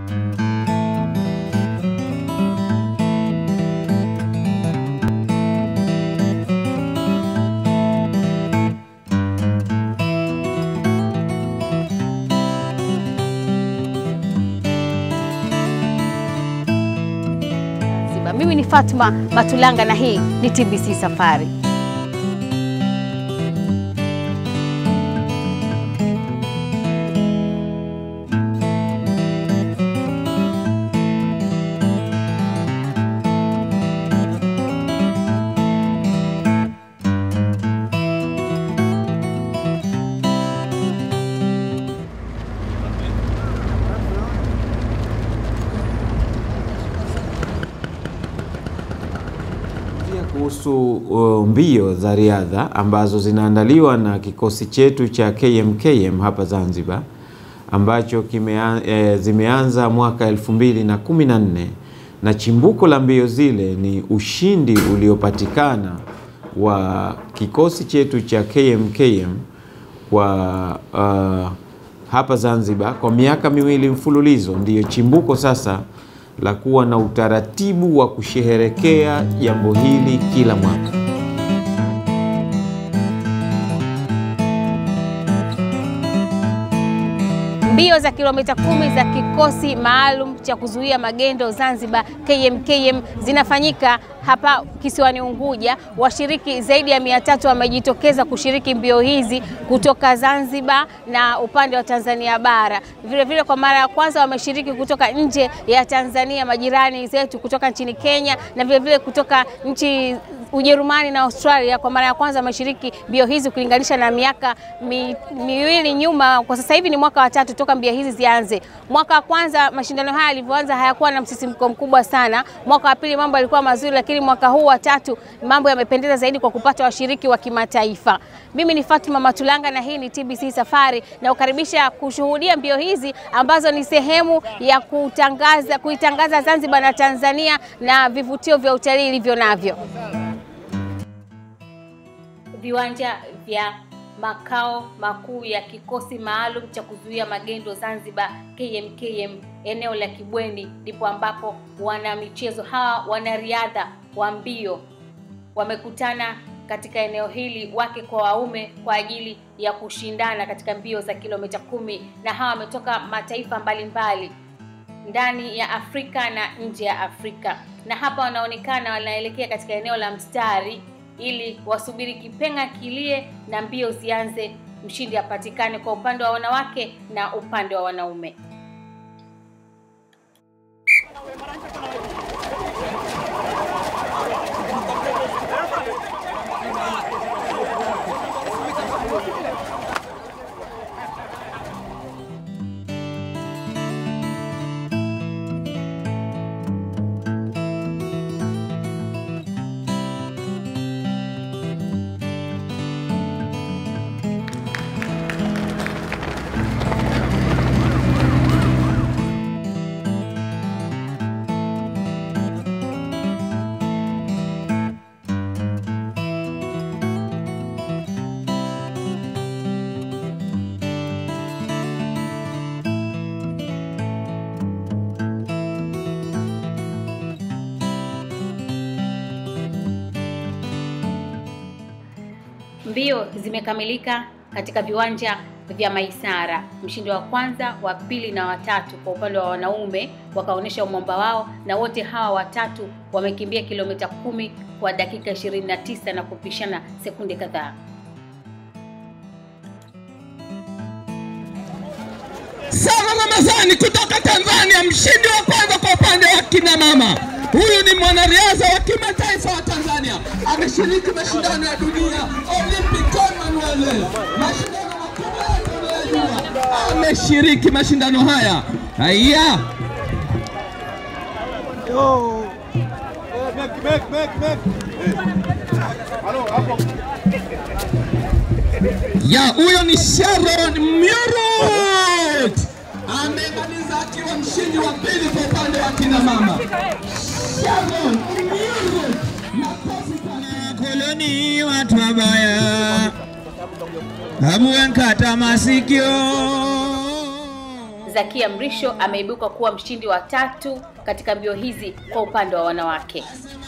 Zanzibar. Mimi ni Fatma Matulanga na hii ni TBC Safari. Pia kuhusu uh, mbio za riadha ambazo zinaandaliwa na kikosi chetu cha KMKM hapa Zanzibar ambacho kimea, e, zimeanza mwaka 2014 na chimbuko la mbio zile ni ushindi uliopatikana wa kikosi chetu cha KMKM kwa uh, hapa Zanzibar kwa miaka miwili mfululizo, ndiyo chimbuko sasa la kuwa na utaratibu wa kusherehekea jambo hili kila mwaka. Mbio za kilomita kumi za kikosi maalum cha kuzuia magendo Zanzibar KMKM zinafanyika hapa kisiwani Unguja. Washiriki zaidi ya mia tatu wamejitokeza kushiriki mbio hizi kutoka Zanzibar na upande wa Tanzania bara. Vile vile kwa mara ya kwanza wameshiriki kutoka nje ya Tanzania, majirani zetu kutoka nchini Kenya na vile vile kutoka nchi Ujerumani na Australia kwa mara ya kwanza wameshiriki mbio hizi ukilinganisha na miaka mi, miwili nyuma. Kwa sasa hivi ni mwaka wa tatu toka mbio hizi zianze. Mwaka wa kwanza mashindano haya yalivyoanza hayakuwa na msisimko mkubwa sana. Mwaka wa pili mambo yalikuwa mazuri, lakini mwaka huu wa tatu mambo yamependeza zaidi kwa kupata washiriki wa kimataifa. Mimi ni Fatuma Matulanga na hii ni TBC Safari na ukaribisha kushuhudia mbio hizi ambazo ni sehemu ya kutangaza kuitangaza Zanzibar na Tanzania na vivutio vya utalii ilivyo navyo viwanja vya makao makuu ya kikosi maalum cha kuzuia magendo Zanzibar KMKM eneo la Kibweni, ndipo ambapo wana michezo hawa wanariadha wa mbio wamekutana katika eneo hili wake kwa waume kwa ajili ya kushindana katika mbio za kilomita kumi, na hawa wametoka mataifa mbalimbali ndani ya Afrika na nje ya Afrika, na hapa wanaonekana wanaelekea katika eneo la mstari ili wasubiri kipenga kilie na mbio zianze, mshindi apatikane kwa upande wa wanawake na upande wa wanaume. Mbio zimekamilika katika viwanja vya Maisara. Mshindi wa kwanza, wa pili na watatu kwa upande wa wanaume wakaonyesha umwamba wao, na wote hawa watatu wamekimbia kilomita kumi kwa dakika 29 na kupishana sekunde kadhaa. Sara Ramadhani kutoka Tanzania, mshindi wa kwanza kwa upande wa kina mama. Huyu ni mwanariadha wa kimataifa wa Tanzania, ameshiriki mashindano ya dunia Olympic Commonwealth, mashindano makubwa yote unayojua, ameshiriki mashindano haya. Haya, ya huyo ni Sharon Murut amemaliza akiwa mshindi wa pili kwa upande wa kina mama. Sharon Murut, makofi kwa koloni watu wabaya hamuwe nkata masikio Zakia Mrisho ameibuka kuwa mshindi wa tatu katika mbio hizi kwa upande wa wanawake.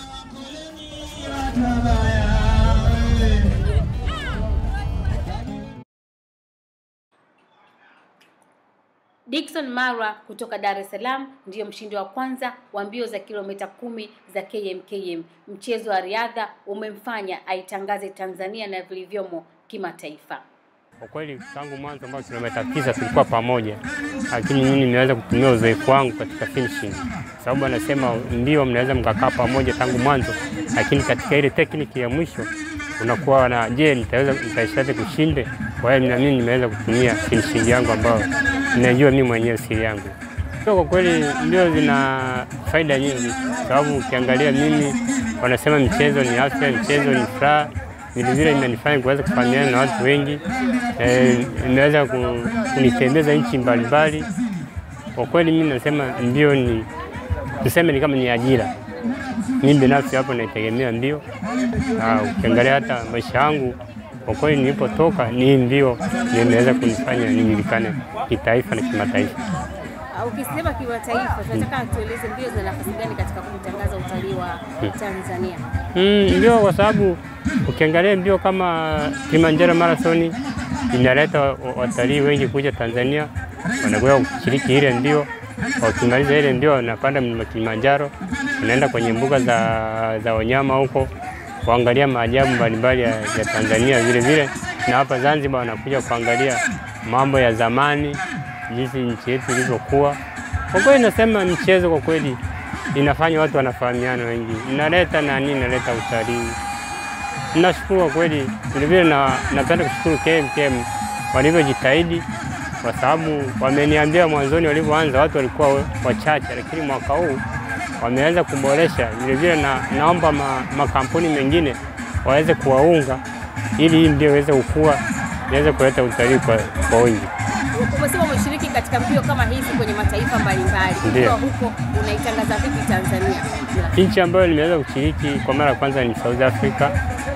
Dickson Marwa kutoka Dar es Salaam ndiyo mshindi wa kwanza wa mbio za kilomita kumi za KMKM. Mchezo wa riadha umemfanya aitangaze Tanzania na vilivyomo kimataifa. Kwa kweli tangu mwanzo ambao kilomita tisa tulikuwa pamoja, lakini mimi nimeweza kutumia uzoefu wangu katika finishing, sababu anasema ndio mnaweza mkakaa pamoja tangu mwanzo, lakini katika ile tekniki ya mwisho unakuwa na je, nitaweza nitaishaje kushinde? Kwa hiyo na mimi nimeweza kutumia finishing yangu ambayo ninajua mimi mwenyewe siri yangu. Kwa kweli ndio zina faida nyingi, sababu ukiangalia mimi, wanasema michezo ni afya, michezo ni furaha vilevile imenifanya kuweza kufahamiana na watu wengi eh, imeweza ku- kunitembeza nchi mbalimbali. Kwa kweli mimi nasema mbio ni tuseme ni kama ni ajira. Mimi binafsi hapo naitegemea mbio. Ah, Ukiangalia hata maisha yangu kwa kweli nilipotoka ni mbio ndio imeweza kunifanya nijulikane kitaifa na kimataifa. Ukisema kimataifa, tunataka tueleze mbio zina nafasi gani katika kutangaza utalii wa Tanzania? Mm, mbio kwa sababu ukiangalia mbio kama Kilimanjaro Marathon inaleta wa- watalii wengi kuja Tanzania, wanakuja kushiriki ile mbio. Wakimaliza ile mbio, wanapanda mlima Kilimanjaro, wanaenda kwenye mbuga za, za wanyama huko kuangalia maajabu mbalimbali ya, ya Tanzania vile vile, na hapa Zanzibar wanakuja kuangalia mambo ya zamani, jinsi nchi yetu ilivyokuwa. Kwa kweli nasema michezo kwa kweli inafanya watu wanafahamiana wengi, inaleta nani, inaleta utalii. Nashukuru kwa kweli, vilevile na napenda kushukuru KMKM walivyojitahidi, kwa sababu wameniambia mwanzoni walivyoanza watu walikuwa wachache, lakini mwaka huu wameweza kuboresha. Vilevile na, naomba ma, makampuni mengine waweze kuwaunga ili hii mbio iweze kukua, iweze kuleta utalii kwa, kwa wingi. Umesema umeshiriki katika mbio kama hizi kwenye mataifa mbalimbali. Ndiyo. Ukiwa huko unaitangaza vipi Tanzania? Nchi ambayo nimeweza kushiriki kwa mara ya kwanza ni South Africa,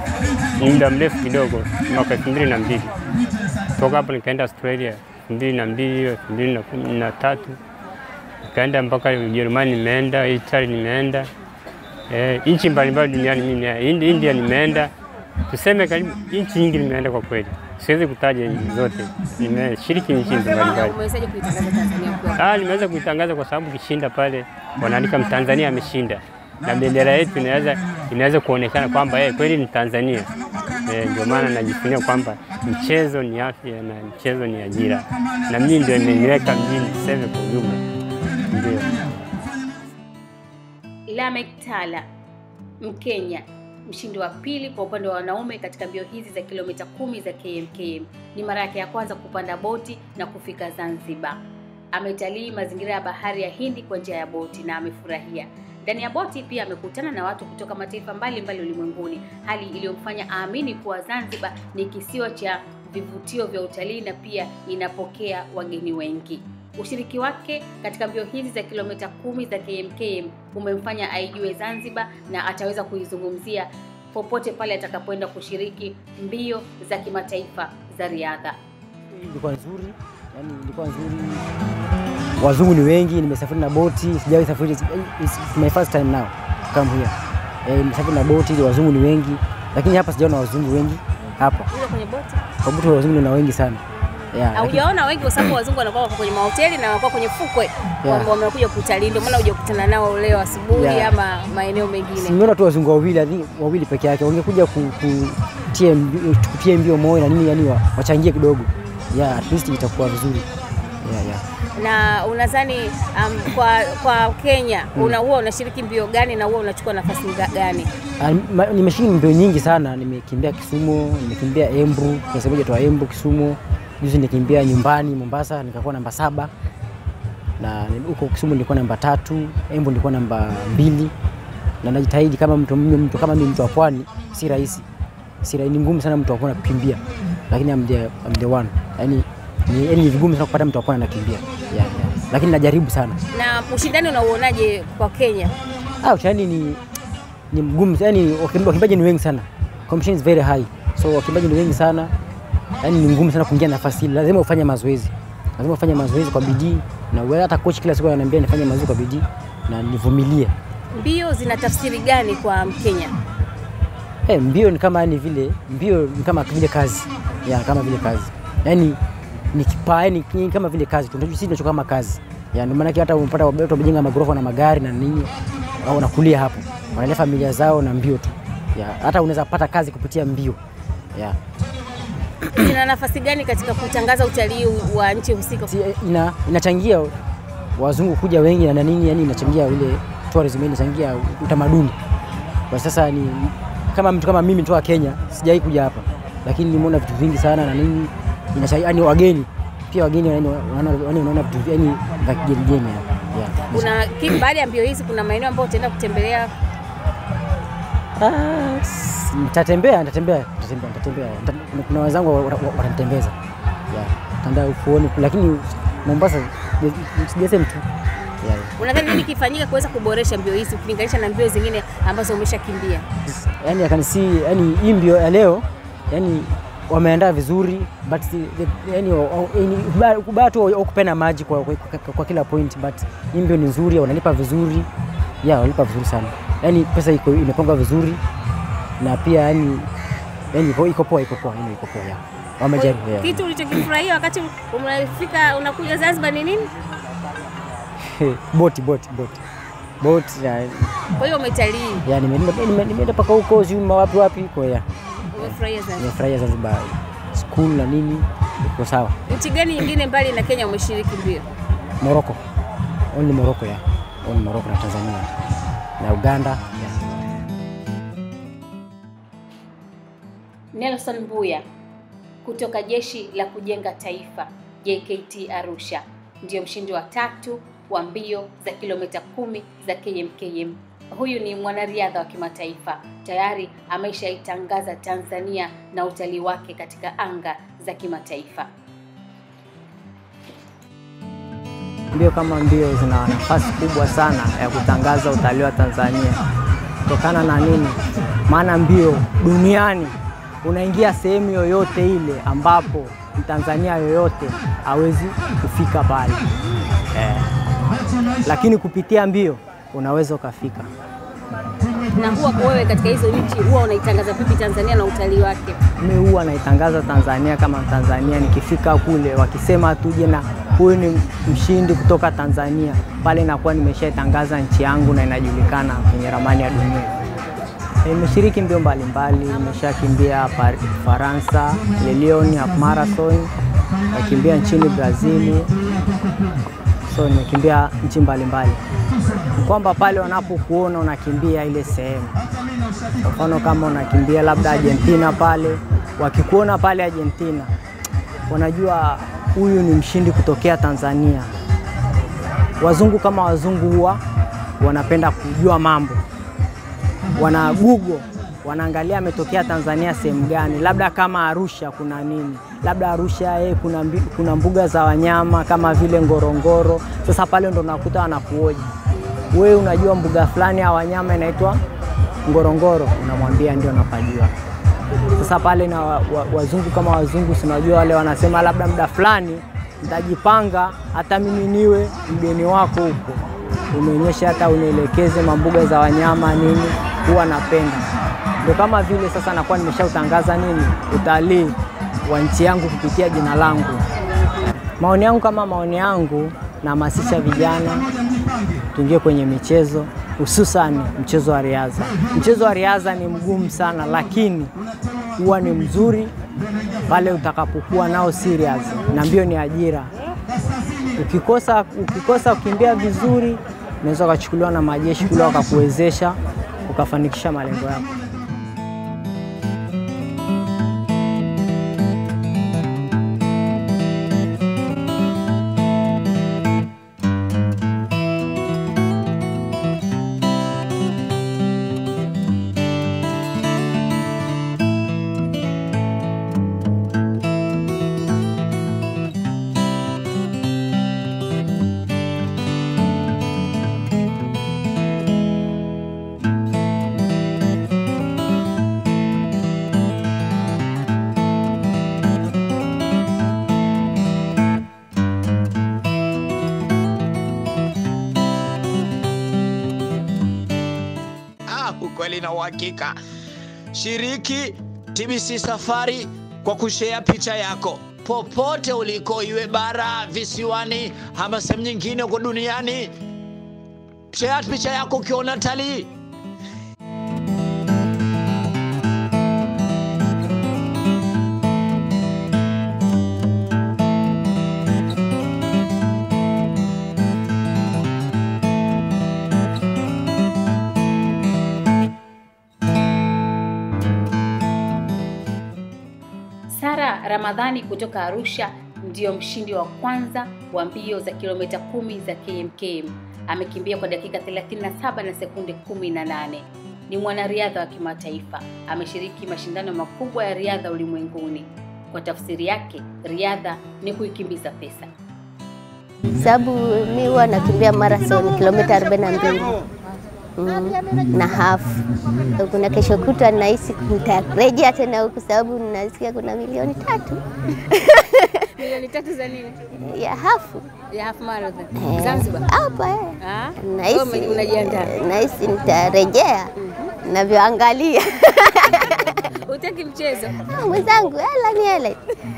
ni muda mrefu kidogo, mwaka elfu mbili na mbili. Toka hapo nikaenda Australia elfu mbili na mbili elfu mbili na kumi na tatu nikaenda mpaka Ujerumani, nimeenda Italy, nimeenda eh, nchi mbalimbali duniani. Mimi ni- Indi- India nimeenda, tuseme karibu nchi nyingi nimeenda kwa kweli, siwezi kutaja nchi zote, nimeshiriki nchi mbalimbali. Umewezaje kuitangaza Tanzania ukiwa Ah, nimeweza kuitangaza kwa sababu kishinda pale wanaandika Mtanzania ameshinda na bendera yetu inaweza inaweza kuonekana kwamba eh, kweli ni Tanzania. Eh, ndio maana najifunia kwamba mchezo ni afya na mchezo ni ajira, na mimi ndio imeniweka mjini tuseme kwa ujumla, ndio. Lamek Tala Mkenya, mshindi wa pili kwa upande wa wanaume katika mbio hizi za kilomita kumi za KMKM. Ni mara yake ya kwanza kupanda boti na kufika Zanzibar. Ametalii mazingira ya bahari ya Hindi kwa njia ya boti na amefurahia. Ndani ya boti pia amekutana na watu kutoka mataifa mbalimbali ulimwenguni, hali iliyomfanya aamini kuwa Zanzibar ni kisiwa cha vivutio vya utalii na pia inapokea wageni wengi. Ushiriki wake katika mbio hizi za kilomita kumi za KMKM umemfanya aijue Zanzibar na ataweza kuizungumzia popote pale atakapoenda kushiriki mbio za kimataifa za riadha. ilikuwa nzuri, yani ilikuwa nzuri. Wazungu ni wengi, nimesafiri na boti, sijawahi safiri. It's my first time now come here. Eh, nimesafiri na boti, wazungu ni wengi, lakini hapa sijaona wazungu wengi hapa. Ule kwenye boti Kwa boti wazungu ni wengi sana. Yeah, lakini- haujaona wengi, kwa sababu wazungu wanakuwa wako kwenye mahoteli na wanakuwa kwenye fukwe Yeah. wame- wamekuja kutalii, ndio maana hujakutana nao leo asubuhi Yeah. ama maeneo mengine. Nimeona tu wazungu wawili, I think wawili peke yake, wangekuja ku- kutia mbi- kutia mbio moyo na nini, yani wa- wachangie kidogo. Yeah, at least itakuwa vizuri. Yeah, yeah. Na unadhani um, kwa kwa Kenya una huwa unashiriki mbio gani na huwa unachukua nafasi nga- gani? Ah, ma- Nimeshiriki mbio nyingi sana, nimekimbia Kisumu, nimekimbia Embu, kuna sehemu moja toa Embu, Kisumu. Juzi nikimbia nyumbani Mombasa, nikakuwa namba saba na ni- huko Kisumu nilikuwa namba tatu, Embu nilikuwa namba mbili, na najitahidi kama mtu, mtu kama mimi mtu wa pwani, si rahisi, si rahisi, ni ngumu sana mtu wa pwani kukimbia, lakini I'm the, I'm the one. Yani ni, yani ni vigumu sana kupata mtu wa pwani anakimbia yeah, yeah. Lakini najaribu sana. Na ushindani unauonaje kwa Kenya? Ah, ushindani ni ni mgumu, yani wakimbaji ni wengi sana, competition is very high, so wakimbaji ni wengi sana, yani ni ngumu sana kuingia nafasi ile, lazima ufanye mazoezi lazima ufanye mazoezi kwa bidii, na wewe hata coach kila siku ananiambia nifanye mazoezi kwa bidii na nivumilie. Mbio zina tafsiri gani kwa Mkenya? Eh, mbio ni kama yani vile mbio ni kama vile kazi ya kama vile kazi yani ni kipa yani ni kama vile kazi tu, sisi tunacho kama kazi ya ndio maana hata unapata watu wamejenga magorofa na magari na nini, au wanakulia hapo, wanalea familia zao na mbio tu ya hata unaweza pata kazi kupitia mbio ya Ina nafasi gani katika kutangaza utalii wa nchi husika? Si- ina, inachangia wazungu kuja wengi na nini, yani inachangia ile tourism, inachangia utamaduni. Kwa sasa ni kama mtu kama mimi mtoka Kenya, sijawahi kuja hapa, lakini nimeona vitu vingi sana na nini, inachangia yani wageni pia wageni yani wanaona yani wanaona vitu yani vya kigeni geni ya. ya. Kuna ki- baada ya mbio hizi kuna maeneo ambayo utaenda kutembelea Ah, s- nitatembea nitatembea nitatembea nitatembea Nita- kuna wenzangu wa- wa- wa- watanitembeza ya tanda ufuoni lakini Mombasa sijasema tu ya, ya. Unadhani nini kifanyika kuweza kuboresha mbio hizi ukilinganisha na mbio zingine ambazo umeshakimbia? yani I can see yani hii mbio ya leo yani wameandaa vizuri but si- the- yani o- o- yani kuba- kubaya tu au kupena maji kwa, kwa, kwa, kwa kila point but hii mbio ni nzuri wanalipa vizuri ya wanalipa vizuri sana yani pesa iko imepangwa vizuri na pia yani yani iko iko poa iko poa yani iko poa ya wamejaribu ya. Kitu ulichokifurahia wakati unafika unakuja Zanzibar ni nini? boti boti boti boti ya, Kwa hiyo umetalii, ya nimeenda nime- nimeenda paka huko Zuma wapi wapi kwa ya umefurahia Zanzibar. nimefurahia Zanzibar school na nini iko sawa Nchi gani nyingine mbali na Kenya umeshiriki mbio? Morocco. Only Morocco ya. Only Morocco na Tanzania. Na Uganda. ya. Nelson Mbuya kutoka Jeshi la Kujenga Taifa JKT Arusha ndiyo mshindi wa tatu wa mbio za kilomita kumi za KMKM. Huyu ni mwanariadha wa kimataifa, tayari ameshaitangaza Tanzania na utalii wake katika anga za kimataifa. Mbio kama mbio zina nafasi kubwa sana ya kutangaza utalii wa Tanzania. Kutokana na nini? Maana mbio duniani unaingia sehemu yoyote ile ambapo Mtanzania yoyote hawezi kufika pale eh. Lakini kupitia mbio unaweza ukafika. Na huwa wewe katika hizo nchi huwa unaitangaza vipi Tanzania na utalii wake? mi huwa naitangaza Tanzania kama Mtanzania. Nikifika kule wakisema tuje na huyu ni mshindi kutoka Tanzania, pale nakuwa nimeshaitangaza nchi yangu na inajulikana kwenye ramani ya dunia. Nimeshiriki mbio mbalimbali, nimeshakimbia Par- Faransa, Le Lyon half marathon, nakimbia nchini Brazili, so nimekimbia nchi mbalimbali. Ni kwamba pale wanapokuona unakimbia ile sehemu kwa mfano kama unakimbia labda Argentina pale, wakikuona pale Argentina, wanajua huyu ni mshindi kutokea Tanzania. Wazungu kama wazungu huwa wanapenda kujua mambo, wana Google wanaangalia ametokea Tanzania sehemu gani, labda kama Arusha kuna nini, labda Arusha eh, kuna, mbi- kuna mbuga za wanyama kama vile Ngorongoro. Sasa pale ndo nakuta wanakuoji wewe, unajua mbuga fulani ya wanyama inaitwa Ngorongoro, unamwambia ndio napajua. Sasa pale na wa, wa, wazungu kama wazungu, sinajua wale wanasema labda muda fulani nitajipanga hata mimi niwe mgeni wako huko, unionyeshe hata unielekeze mambuga za wanyama nini, huwa napenda. Ndio kama vile sasa nakuwa nimeshautangaza nini utalii wa nchi yangu kupitia jina langu. Maoni yangu kama maoni yangu, nahamasisha vijana tuingie kwenye michezo hususan mchezo wa riadha. Mchezo wa riadha ni mgumu sana, lakini huwa ni mzuri pale utakapokuwa nao serious, na mbio ni ajira. Ukikosa, ukikosa kukimbia vizuri, unaweza ukachukuliwa na majeshi kule wakakuwezesha ukafanikisha malengo yako. ukweli na uhakika. Shiriki TBC Safari kwa kushea picha yako popote uliko, iwe bara, visiwani ama sehemu nyingine huko duniani. Share picha yako ukiona talii. Sara Ramadhani kutoka Arusha ndiyo mshindi wa kwanza wa mbio za kilomita kumi za KMKM. Amekimbia kwa dakika 37 na sekunde 18. Ni mwanariadha wa kimataifa, ameshiriki mashindano makubwa ya riadha ulimwenguni. Kwa tafsiri yake, riadha ni kuikimbiza pesa. sababu mi huwa nakimbia marathon kilomita 42 mm, na hafu. Kuna kesho kutwa nahisi nitarejea tena huku, sababu nasikia kuna milioni tatu Milioni tatu za nini? ya hafu Ya half marathon. Eh, Zanzibar. hapa eh. Ah? Nahisi Wewe unajiandaa. nahisi nitarejea navyoangalia Utaki mchezo? Ah, mwenzangu, hela ni hela.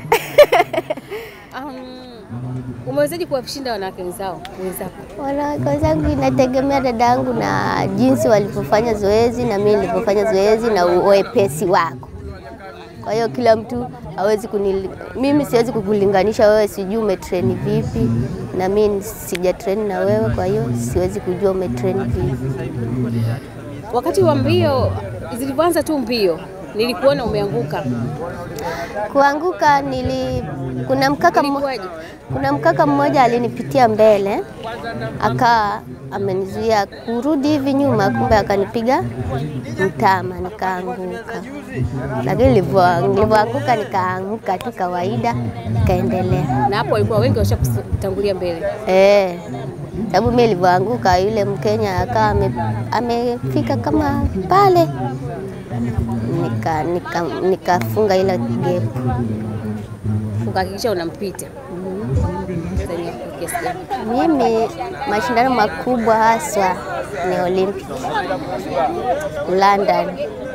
Um, umewezaje kuwashinda wanawake wenzao wenzako? Wanawake wenzangu inategemea dada yangu na jinsi walivyofanya zoezi na mimi nilivyofanya zoezi na uwepesi wako. Kwa hiyo kila mtu hawezi kunili, mimi siwezi kukulinganisha wewe, sijui umetreni vipi na mimi sijatreni na wewe, kwa hiyo siwezi kujua umetreni vipi. Wakati wa mbio zilivyoanza tu mbio, nilikuona umeanguka. Kuanguka nili, kuna mkaka mmo- Ilikuwaje? kuna mkaka mmoja alinipitia mbele akaa amenizuia kurudi hivi nyuma, kumbe akanipiga mtama nikaanguka, lakini nilivyo- nilivyoanguka nikaanguka tu kawaida, nikaendelea Na hapo walikuwa wengi washakutangulia mbele. eh, sababu mimi nilivyoanguka yule Mkenya akawa ame- amefika kama pale, nika nika- nikafunga ile gepu. Ukahakikisha unampita. Tanzania kwa kiasi gani? Mimi mashindano makubwa haswa ni Olympic London,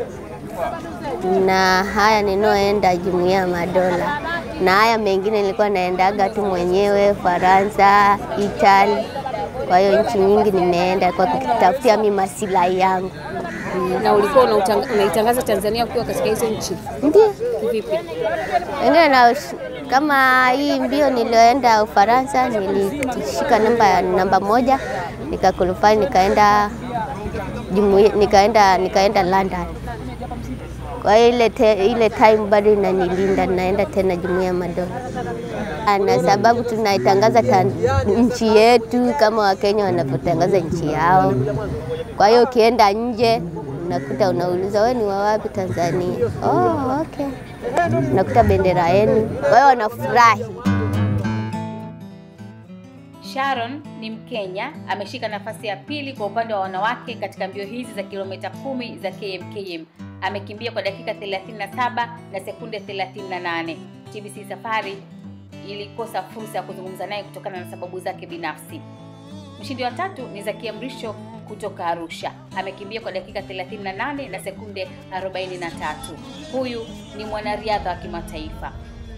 na haya ninaoenda Jumuiya ya Madola, na haya mengine nilikuwa naendaga tu mwenyewe Faransa, Italy. Kwa hiyo nchi nyingi nimeenda kwa kutafutia mimi masilahi yangu. Na ulikuwa unautang- unaitangaza Tanzania ukiwa katika hizo nchi Ndio vipi? wengine na kama hii mbio nilioenda Ufaransa nilishika namba namba moja nikakulufai nikaenda jumuiya nikaenda nikaenda London. Kwa hiyo ile, te, ile time bado inanilinda, naenda tena jumuiya ya madola, na sababu tunaitangaza tan- nchi yetu kama Wakenya wanavyotangaza nchi yao. Kwa hiyo ukienda nje unakuta unauliza wewe ni wa wapi Tanzania? Oh, okay. Unakuta bendera yenu, kwa hiyo wanafurahi. Sharon ni Mkenya, ameshika nafasi ya pili kwa upande wa wanawake katika mbio hizi za kilomita kumi za KMKM. Amekimbia kwa dakika 37 na sekunde 38. TBC Safari ilikosa fursa ya kuzungumza naye kutokana na sababu zake binafsi. Mshindi wa tatu ni Zakia Mrisho kutoka Arusha. Amekimbia kwa dakika 38 na sekunde 43. Huyu ni mwanariadha wa kimataifa.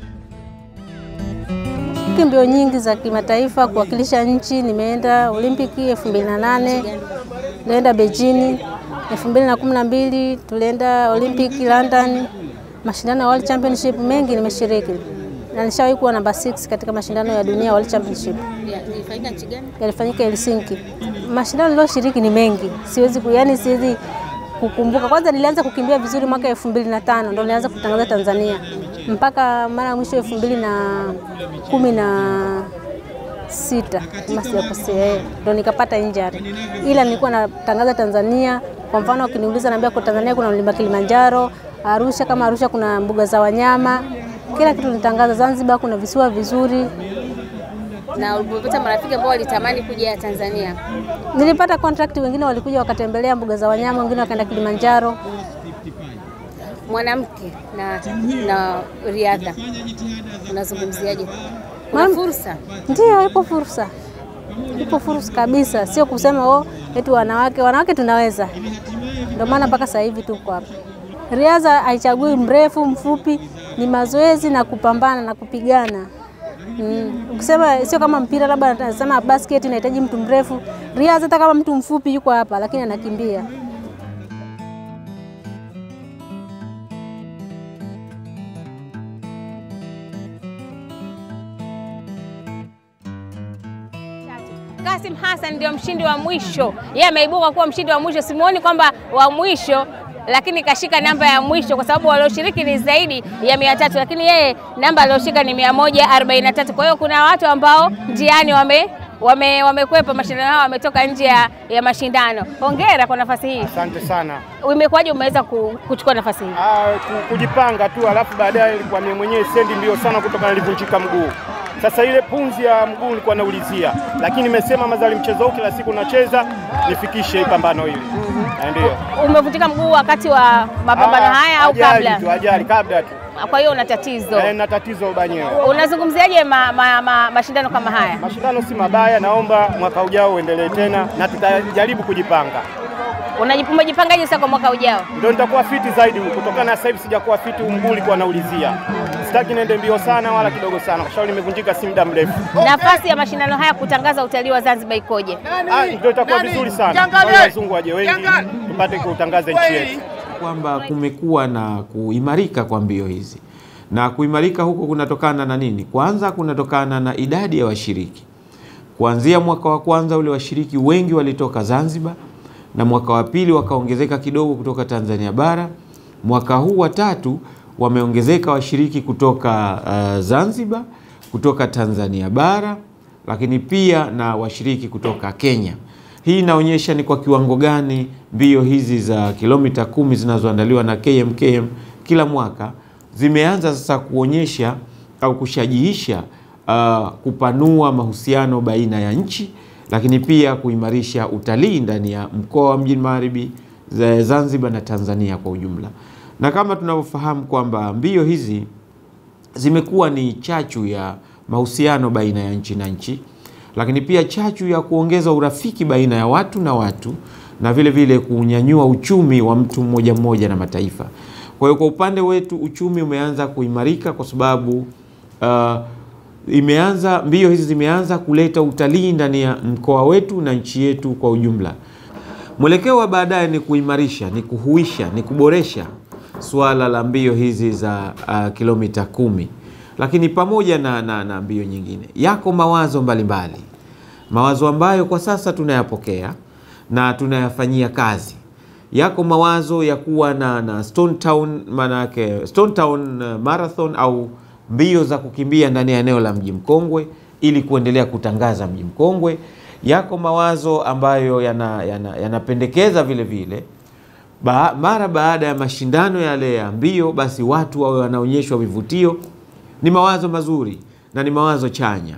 Shiriki mbio nyingi za kimataifa kuwakilisha nchi. Nimeenda Olimpiki 2008, nilienda Beijing 2012, tulienda Olimpiki London, mashindano ya World Championship mengi nimeshiriki, na nishawahi kuwa namba 6 katika mashindano ya dunia ya World Championship Ilifanyika nchi gani? yalifanyika Helsinki. Mashindano niliyoshiriki ni mengi, siwezi ku, yani siwezi kukumbuka. Kwanza nilianza kukimbia vizuri mwaka elfu mbili na tano ndo nilianza kutangaza Tanzania mpaka mara ya mwisho elfu mbili na kumi na sita kama sijakosea, eh, ndo nikapata injury, ila nilikuwa natangaza Tanzania. Kwa mfano ukiniuliza, naambia kwa Tanzania kuna mlima Kilimanjaro, Arusha kama Arusha kuna mbuga za wanyama, kila kitu nitangaza. Zanzibar kuna visiwa vizuri, Na ulipopata marafiki ambao walitamani kuja Tanzania, Nilipata contract, wengine walikuja wakatembelea mbuga za wanyama, wengine wakaenda Kilimanjaro. mwanamke na, na riadha unazungumziaje? Kuna Mam- fursa Ndio, ipo fursa, ipo fursa kabisa, sio kusema oh, eti wanawake wanawake tunaweza, ndio maana mpaka sasa hivi tuko hapa. Riadha haichagui mrefu mfupi, ni mazoezi na kupambana na kupigana. Mm. Ukisema sio kama mpira, labda nasema basket inahitaji mtu mrefu. Riadha hata kama mtu mfupi yuko hapa, lakini anakimbia. Kasim Hassan ndio mshindi wa mwisho, yeye ameibuka kuwa mshindi wa mwisho. Simuoni kwamba wa mwisho, lakini kashika namba ya mwisho kwa sababu walioshiriki ni zaidi ya mia tatu, lakini yeye namba alioshika ni mia moja arobaini na tatu. Kwa hiyo kuna watu ambao njiani wame wame wamekwepa mashindano hao, wametoka nje ya, ya mashindano. Hongera kwa nafasi hii. Asante sana. Imekuwaje umeweza ku- kuchukua nafasi hii? Ah, ku- kujipanga tu, alafu baadaye ilikuwa mimi mwenyewe sendi mbio sana kutoka nilivunjika mguu. Sasa ile punzi ya mguu nilikuwa naulizia, lakini nimesema mazali mchezo huu kila siku nacheza nifikishe hii pambano hili. Na Ndio. Umevunjika mguu wakati wa mapambano Ah, haya au ajali kabla? tu, ajali kabla tu. Kwa hiyo una tatizo. Eh, na tatizo ubanyewe. Unazungumziaje ma, ma, ma, mashindano kama haya? Mashindano si mabaya, naomba mwaka ujao uendelee tena na tutajaribu kujipanga. Unaji- Umejipangaje sasa kwa mwaka ujao? Ndio nitakuwa fiti zaidi kutokana na sasa hivi sijakuwa fiti, huu mguu ulikuwa naulizia. Sitaki niende mbio sana wala kidogo sana, kwa sababu nimevunjika si muda mrefu. Nafasi ya mashindano haya kutangaza utalii wa Zanzibar ikoje? Ah, Ndio itakuwa vizuri sana, wale wazungu waje wengi tupate kutangaza nchi yetu. kwamba kumekuwa na kuimarika kwa mbio hizi, na kuimarika huko kunatokana na nini? Kwanza kunatokana na idadi ya washiriki. Kuanzia mwaka wa kwanza ule washiriki wengi walitoka Zanzibar, na mwaka wa pili wakaongezeka kidogo kutoka Tanzania bara. Mwaka huu wa tatu wameongezeka washiriki kutoka uh, Zanzibar, kutoka Tanzania bara, lakini pia na washiriki kutoka Kenya. Hii inaonyesha ni kwa kiwango gani mbio hizi za kilomita kumi zinazoandaliwa na KMKM kila mwaka zimeanza sasa kuonyesha au kushajihisha uh, kupanua mahusiano baina ya nchi, lakini pia kuimarisha utalii ndani ya mkoa wa Mjini Magharibi, za Zanzibar na Tanzania kwa ujumla. Na kama tunavyofahamu kwamba mbio hizi zimekuwa ni chachu ya mahusiano baina ya nchi na nchi, lakini pia chachu ya kuongeza urafiki baina ya watu na watu, na vile vile kunyanyua uchumi wa mtu mmoja mmoja na mataifa. Kwa hiyo kwa upande wetu uchumi umeanza kuimarika kwa sababu uh, imeanza mbio hizi zimeanza kuleta utalii ndani ya mkoa wetu na nchi yetu kwa ujumla. Mwelekeo wa baadaye ni kuimarisha, ni kuhuisha, ni kuboresha suala la mbio hizi za uh, kilomita kumi, lakini pamoja na, na, na mbio nyingine, yako mawazo mbalimbali mbali. Mawazo ambayo kwa sasa tunayapokea na tunayafanyia kazi. Yako mawazo ya kuwa na, na Stone Town, manake Stone Town uh, Marathon au mbio za kukimbia ndani ya eneo la mji mkongwe ili kuendelea kutangaza mji mkongwe. Yako mawazo ambayo yanapendekeza yana, yana vile vile ba, mara baada ya mashindano yale ya mbio, basi watu wawe wanaonyeshwa vivutio. Ni mawazo mazuri na ni mawazo chanya.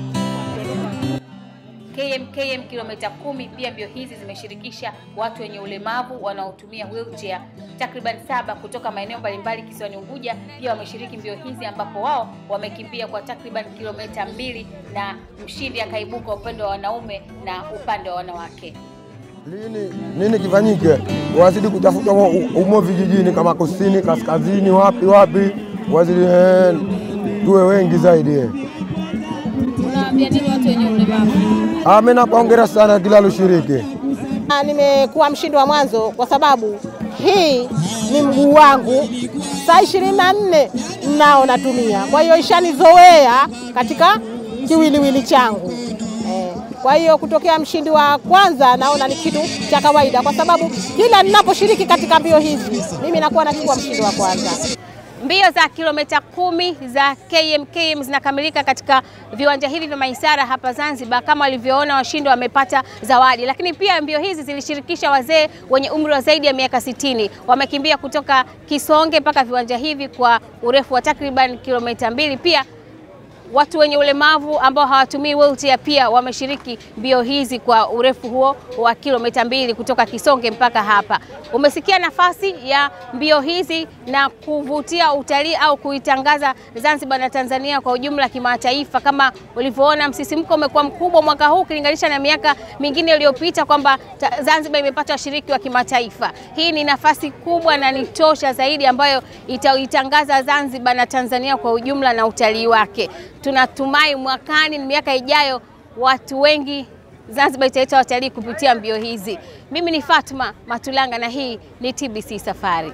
KMKM kilomita kumi. Pia mbio hizi zimeshirikisha watu wenye ulemavu wanaotumia wheelchair takriban saba kutoka maeneo mbalimbali kisiwani Unguja. Pia wameshiriki mbio hizi ambapo wao wamekimbia kwa takriban kilomita mbili na mshindi akaibuka upande wa wanaume na upande wa wanawake. Lini nini kifanyike? Wazidi kutafuta umo vijijini kama kusini, kaskazini, wapi wapi, wazidi eh, tuwe wengi zaidi eh. Unawaambia nini watu wenye ulemavu? Ah, mimi napongera sana kila lushiriki. Nimekuwa mshindi wa mwanzo kwa sababu hii ni mguu wangu, saa ishirini na nne nao natumia, kwa hiyo ishanizoea katika kiwiliwili changu eh. Kwa hiyo kutokea mshindi wa kwanza naona ni kitu cha kawaida, kwa sababu kila ninaposhiriki katika mbio hizi mimi nakuwa nachukua mshindi wa kwanza. Mbio za kilomita kumi za KMKM zinakamilika katika viwanja hivi vya Maisara hapa Zanzibar. Kama walivyoona, washindi wamepata zawadi, lakini pia mbio hizi zilishirikisha wazee wenye umri wa zaidi ya miaka sitini. Wamekimbia kutoka Kisonge mpaka viwanja hivi kwa urefu wa takriban kilomita mbili. Pia watu wenye ulemavu ambao hawatumii wheelchair pia wameshiriki mbio hizi kwa urefu huo wa kilomita mbili kutoka Kisonge mpaka hapa. Umesikia nafasi ya mbio hizi na kuvutia utalii au kuitangaza Zanzibar na Tanzania kwa ujumla kimataifa. Kama ulivyoona, msisimko umekuwa mkubwa mwaka huu ukilinganisha na miaka mingine iliyopita, kwamba Zanzibar imepata washiriki wa kimataifa. Hii ni nafasi kubwa na ni tosha zaidi ambayo itaitangaza Zanzibar na Tanzania kwa ujumla na utalii wake. Tunatumai mwakani, miaka ijayo, watu wengi Zanzibar italeta watalii kupitia mbio hizi. Mimi ni Fatma Matulanga na hii ni TBC Safari.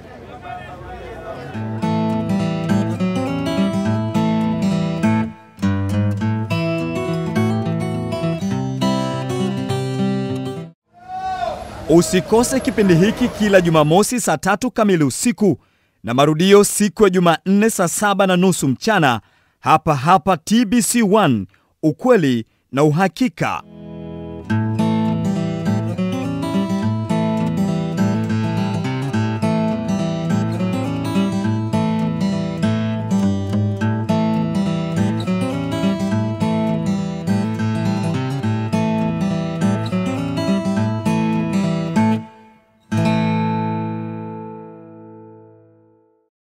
Usikose kipindi hiki kila Jumamosi saa tatu kamili usiku na marudio siku ya Jumanne saa saba na nusu mchana hapa hapa TBC1, ukweli na uhakika.